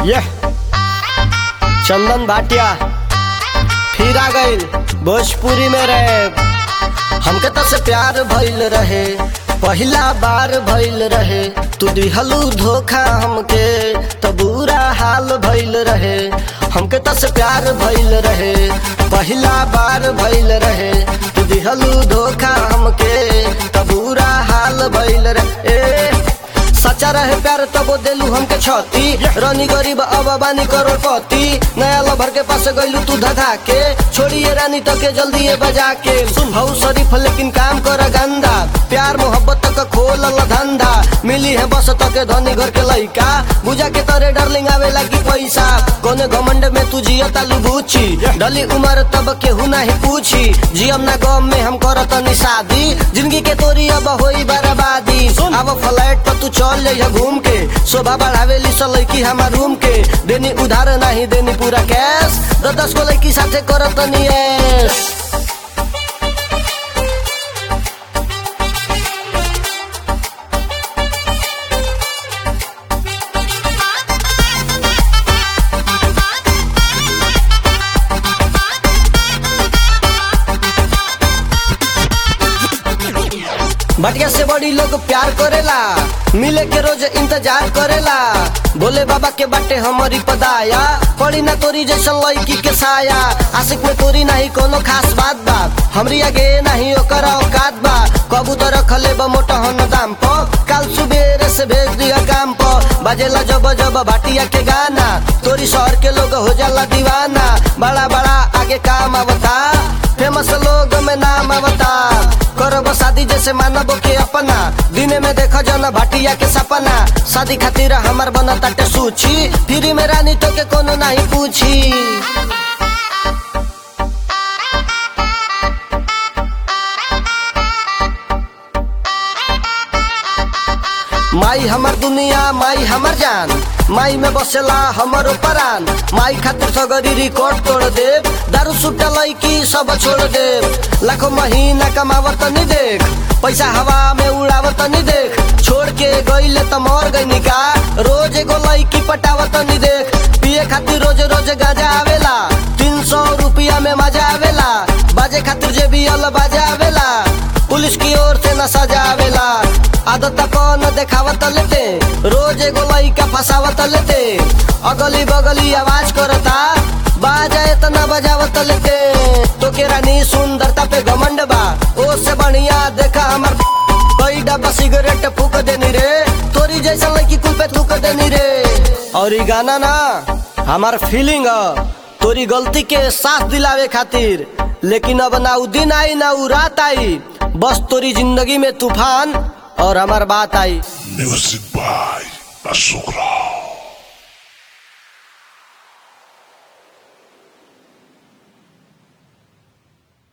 ये चंदन भाटिया फिर आ गईल भोजपुरी में रहे हमके तो से प्यार भइल रहे पहिला बार भइल रहे तू दिहलू धोखा हमके तो बुरा हाल भइल रहे हमके तो से प्यार भइल रहे पहिला बार भइल रहे तू दिहलू धोखा हमके तो बुरा हाल भइल रहे ए, सच्चा रहे प्यार तबो देलू हमके छती रनी गरीब अब बानी करोड़पति नया लभर के पास गइलू तू धधा के छोड़िए रानी तो के जल्दी ये बजा के सुन भाऊ शरीफ लेकिन काम कर गंदा प्यार मोहब्बत तक खोल धंधा मिली है बस तक धनी घर के लइका बुझा के तोरे डार्लिंग आवे लगी पैसा कोने घमंड में तू जिया तालू बूची डली उम्र तब केहू नहीं पूछी जियम ना गम में हम करत नी शादी जिंदगी के तोरी अब होई बर्बादी अब फ्लैट पर तू चल जाइया घूम के शोभा बढ़ावेली स लड़की हमार रूम के देनी उधार नहीं देनी पूरा कैश दस दस को लड़की साथे करत नी ऐश। भटिया से बड़ी लोग प्यार करेला मिले के रोज इंतजार करेला बोले बाबा के बाटे हमारी पदाया पड़ी ना तोरी जैसन लड़की के साया आशिक में तोरी नहीं कोनो खास बात बा हमरी आगे नहीं ओकर औकात बा कबूतर रखले बा मोटा हन दाम प काल सुबेरे से भेज दिया काम प बाजेला जब जब भाटिया के गाना तोरी शहर के लोग हो जाला दीवाना बड़ा बड़ा आगे काम आवता फेमस लोग में नाम आवता करब शादी जैसे मानब के अपना दिन में देख जन भाटिया के सपना शादी खातिर हमार बना ताटे सूची फ्री में रानी तो के कोनो नहीं पूछी माई हमर दुनिया माई हमर जान माई में बसेला हमर परान माई खातिर सगरी रिकॉर्ड तोड़ दे दारू सुट्टा लैकी सब छोड़ दे लाखों महीना कमावत नहीं देख पैसा हवा में उड़ावत नहीं देख छोड़ के गईले त मर गई का रोज एगो लैकी पटावत नहीं देख पिए खातिर रोज रोज गाजा आवेला तीन सौ रुपया में मजा आवेला बाजे खातिर जे भी अल बाजा आवेला पुलिस की ओर से न सजा आवेला आदत कौन देखावत लेते रोज एगो लइका फसावत लेते अगली बगली आवाज करता बाजा इतना बजावत लेते तो के रानी सुंदरता पे घमंड बा ओ से बढ़िया देखा हमर कई डब्बा सिगरेट फूक देनी रे तोरी जैसा लड़की कुल पे थूक देनी रे और ई गाना ना हमार फीलिंग तोरी गलती के साथ दिलावे खातिर लेकिन अब ना उ दिन आई ना उ रात आई बस तोरी जिंदगी में तूफान और हमार बात आई Music by Azukra.